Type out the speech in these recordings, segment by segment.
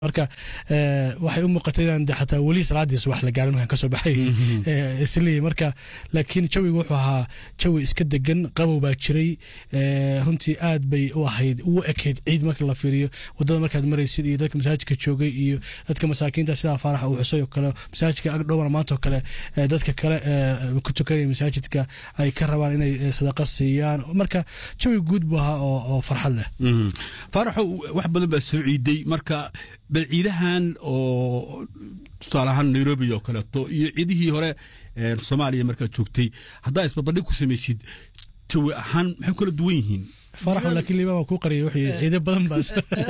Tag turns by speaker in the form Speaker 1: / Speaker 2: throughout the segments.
Speaker 1: marka waxay u muuqatay inaan de xataa weli salaadiis wax la gaarin markaan kasoo baxay isleeyahy marka laakiin jawiga wuxuu ahaa jawi iska degan qabow baa jiray runtii aad bay u ahayd ugu ekayd ciid marka la fiiriyo wadada markaad maraysid iyo dadka masaajidka joogay iyo dadka masaakiinta sidaa faaraxa uu xusay oo kale masaajidka agdhowna maanta oo kale dadka kale ku tukanaya masaajidka ay ka rabaan inay sadaqa siiyaan marka jawi guud buu ahaa oo farxad leh
Speaker 2: faaraxo wax badan baa soo ciiday marka bal ciidahan oo tusaale ahaan nairobi oo kaleeto iyo ciidihii hore soomaaliya markaad joogtay haddaa isbarbardhig ku samaysid jawi ahaan maxay kala duwan yihiin
Speaker 1: faraxo laakiin liibaan waa kuu qariyay wuxuu ciido badan baas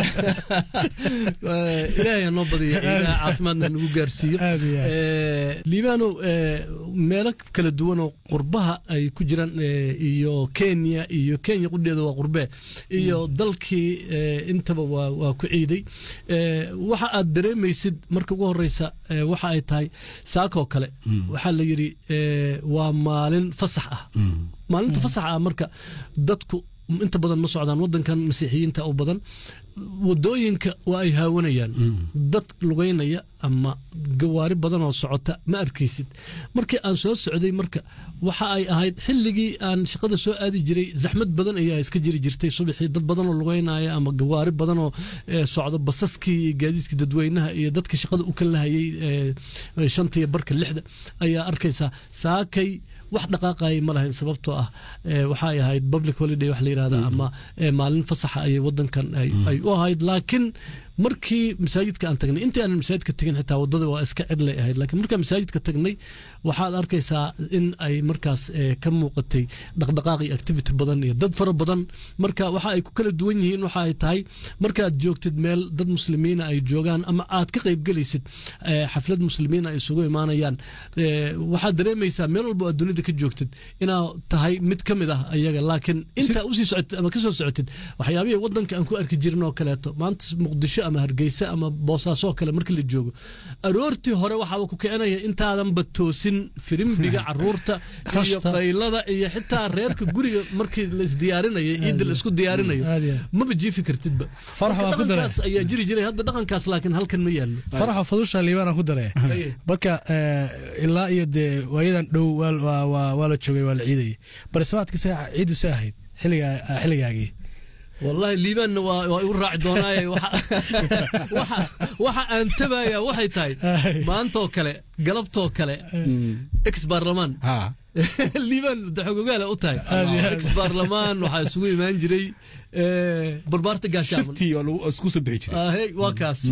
Speaker 3: ilaahay ha noo badiya ilaah caafimaadna nagu gaarsiiyo liibaano meelo kala duwan oo qurbaha ay ku jiraan iyo kenya iyo kenya qudheeda waa qurbee iyo dalkii intaba waa ku ciiday waxa aad dareemaysid marka ugu horeysa waxa ay tahay saakoo kale waxaa la yidhi waa maalin fasax ah maalinta fasax ah marka dadku inta badan ma socdaan wadankan masiixiyiinta u badan wadooyinka waa ay haawanayaan dad lugeynaya ama gawaari badan oo socota ma arkaysid markii aan soo socday marka waxa ay ahayd xilligii aan shaqada soo aadi jiray zaxmad badan ayaa iska jiri jirtay subaxii dad badan oo lugeynaya ama gawaari badan oo socda basaskii iyo gaadiidkii dadweynaha iyo dadka shaqada u kalahayay shantiyo barka lixda ayaa arkaysaa saakay wax dhaqaaqayay ma lahayn sababtoo ah waxay ahayd public holiday wax la yidhahda ama maalin fasaxa ayay wadankan ay u ahayd laakiin markii masaajidka aan tagnay intii aanan masaajidka tegin xitaa wadada waa iska cidlay ahayd laakiin markaan masaajidka tagnay waxaad arkaysaa in ay markaas ka muuqatay dhaqdhaqaaq iyo activity badan iyo dad fara badan marka waxa ay ku kala duwan yihiin waxa ay tahay markaad joogtid meel dad muslimiina ay joogaan ama aad ka qaybgelaysid xaflad muslimiina ay isugu imaanayaan waxaad dareemaysaa meel walba aad dunida ka joogtid inaa tahay mid ka mid ah ayaga laakiin intaa usii socotid ama kasoo socotid waxyaabihii wadanka aan ku arki jirin oo kaleeto maanta muqdisho ama hargeysa ama boosaasoo kale markii la joogo aroortii hore waxaaba ku kicinaya intaadanba toosin firimbiga caruurta iyo qaylada iyo xitaa reerka guriga markii la isdiyaarinayo ciidda la isku diyaarinayo maba jiifi kartidba dhaqankaas ayaa jiri jiray hadda dhaqankaas laakiin halkan ma yaallo
Speaker 1: faraxo fadusha liibaan ku dare marka ilaa iyo dee waayadan dhow waa la joogay waa la ciidayay barisamaadka ciidu se ahayd xilligaagii
Speaker 3: wallahi liibaanna waa igu raaci doonaaye waxa aan tabaya waxay tahay maantoo kale galabtoo kale ex baarlamaan liibaan daxogogaala u tahay ex baarlamaan waxaa isugu imaan jiray barbaarta gaashaamanwaa kaas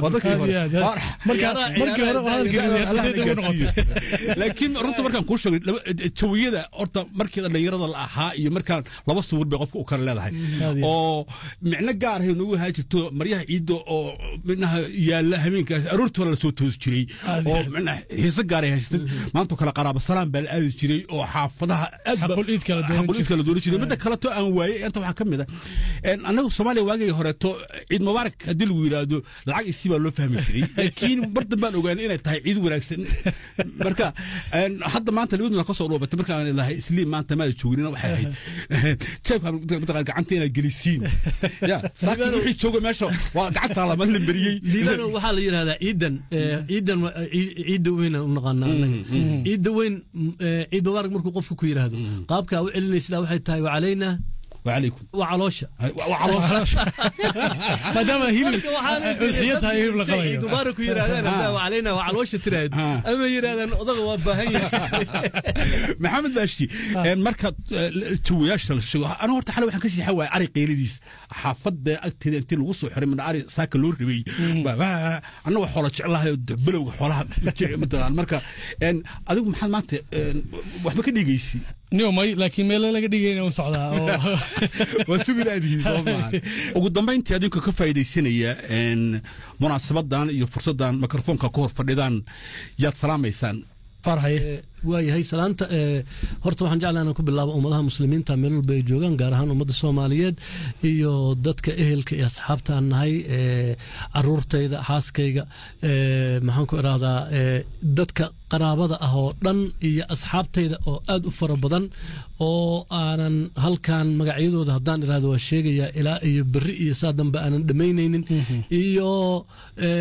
Speaker 2: laakiin runta markaan kuu sheegay jawiyada horta markii dhallinyarada la ahaa iyo markaan laba sawir bay qofka u kale leedahay oo micno gaar ahay nagu ahaa jirto maryaha ciidda oo minaha yaalla habeenkaas aroortii hore lasoo toosi jiray oo minaha xiise gaaray haystay maantoo kale qaraaba salaam baa la aadi jiray oo xaafadaha
Speaker 1: xaqul iid kala
Speaker 2: dooni jiray midda kaleto aan waayey inta waxaa ka mid ah annagu soomaaliya waagii horeeto ciid mubaarak haddii lagu yidhaahdo lacag isi baa loo fahmi jiray laakiin bardan baan ogaanay inay tahay ciid wanaagsan marka hadda maanta labaduna ka soo dhoobatay markaan leedahay isliim maanta maada joognina waxay ahayd jeebka mataqaan gacanta inaad gelisiin ya saakiin wixii jooga meesha waa gacanta lama lamberiyey
Speaker 3: liibano waxaa la yidhahdaa ciidan ciidan ciidda weyn u naqaanaa ciidda weyn ciid mubaarak markuu qofka ku yidhaahdo qaabka u celinaysidaa waxay tahay wacalaynaa
Speaker 2: وعليكم
Speaker 3: وعلوشة
Speaker 1: ما دام هيلب سيتها هيلب لقضايا
Speaker 3: مبارك يرادان وعلينا وعلوشة تراد أما يرادان أضغى وباهية
Speaker 2: محمد باشتي مركز توياش أنا ورت حلو وحن كسي حوا عري قيلديس حافظ أكتد أنت الوصو حرم من عري ساك لور ربي أنا وحولة الله دبلو حولها مثلا مركز أن أدوك محمد مانت وحبك ديجيسي
Speaker 1: niyo may laakiin meelo laga dhigayna u socdaa
Speaker 2: waa sugilaadihiin soo maaha ugu dambayntii adinka ka faa'iidaysanaya munaasabadan iyo fursaddan mikrofoonka ku hor fadhidaan yaad salaamaysaan
Speaker 1: faar haye
Speaker 3: waayahay salaanta horta waxaan jeclaa inaan ku bilaabo ummadaha muslimiinta meel walba ay joogaan gaar ahaan ummadda soomaaliyeed iyo dadka ehelka iyo asxaabta aan nahay caruurtayda xaaskayga maxaan ku irahdaa dadka qaraabada ah oo dhan iyo asxaabtayda oo aad u fara badan oo aanan halkan magacyadooda haddaan irahdo waa sheegayaa ilaa iyo berri iyo saa dambe aanan dhammaynaynin iyo